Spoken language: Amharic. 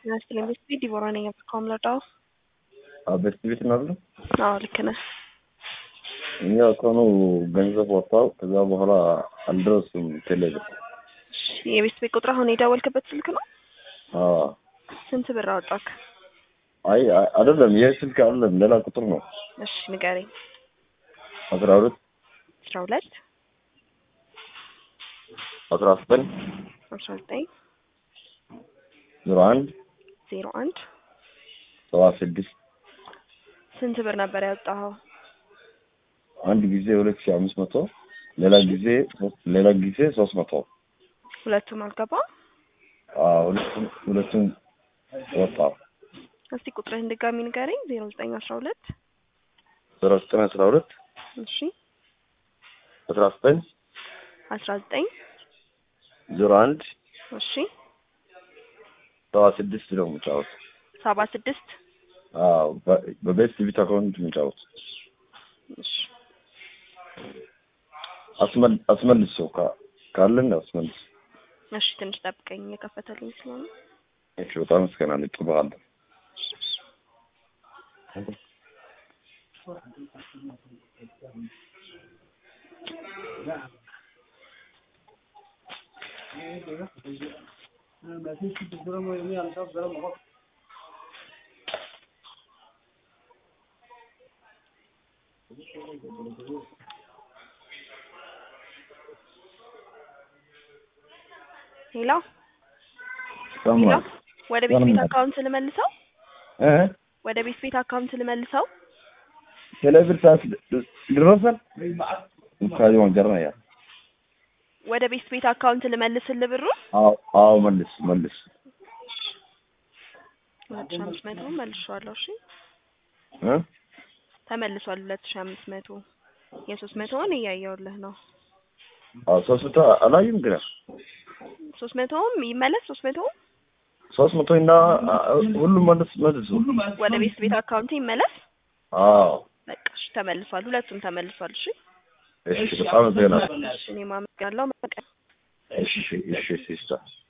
ይመስለኝ ቤት ቤት ዲቦራ ነኝ አብርካም ለዳው በስቲ ቤት እናሉ አዎ ልክ ነህ እኛ ከሆኑ ገንዘብ ወጣው ከዛ በኋላ አልደረሱም ቴሌብር እሺ የቤት ቤት ቁጥር አሁን የደወልክበት ስልክ ነው አዎ ስንት ብር አወጣክ አይ አይደለም ይህ ስልክ አይደለም ሌላ ቁጥር ነው እሺ ንገረኝ አስራ ሁለት አስራ ሁለት አስራ ዘጠኝ አስራ ዘጠኝ ዜሮ አንድ ዜሮ አንድ ሰባ ስድስት ስንት ብር ነበር ያወጣኸው አንድ ጊዜ ሁለት ሺህ አምስት መቶ ሌላ ጊዜ ሌላ ጊዜ ሶስት መቶ ሁለቱም አልገባ አዎ ሁለቱም ሁለቱም ወጣው እስቲ ቁጥርህን ድጋሚ ንገረኝ ዜሮ ዘጠኝ አስራ ሁለት ዜሮ ዘጠኝ አስራ ሁለት እሺ አስራ ዘጠኝ አስራ ዘጠኝ ዜሮ አንድ እሺ ሰባ ስድስት ነው የምጫወት ሰባ ስድስት አዎ በ- በቤት ቲቪ አካውንት የምጫወት እሺ አስመል አስመልሶ ካ- ካለን አስመልስ እሺ ትንሽ ጠብቀኝ እየከፈተልኝ ስለሆነ እሺ በጣም አመሰግናለሁ እጥብሃለሁ ሄሎ ሰማ ሄሎ ወደ ቤት ቤት ሰማሁ። አካውንት ልመልሰው እ ወደ ቤት ቤት አካውንት ልመልሰው ቴሌብር ሰዓት ድረሰን ካዚ ወንጀርና ያ ወደ ቤት ቤት አካውንት ልመልስልህ ብሩን አዎ አዎ መልስ መልስ ሁለት ሺህ አምስት መቶ መልሼዋለሁ እሺ እ ተመልሷል ሁለት ሺህ አምስት መቶ የሶስት መቶውን እያየሁልህ ነው አዎ ሶስት መቶ አላዩም ግን ሶስት መቶውም ይመለስ ሶስት መቶውም ሶስት መቶ እና ሁሉም መልስ መልሱ ወደ ቤት ቤት አካውንት ይመለስ አዎ በቃ እሺ ተመልሷል ሁለቱም ተመልሷል እሺ እሺ በጣም ዜና እሺ እኔም አመሰግናለሁ እሺ እሺ ሲስተር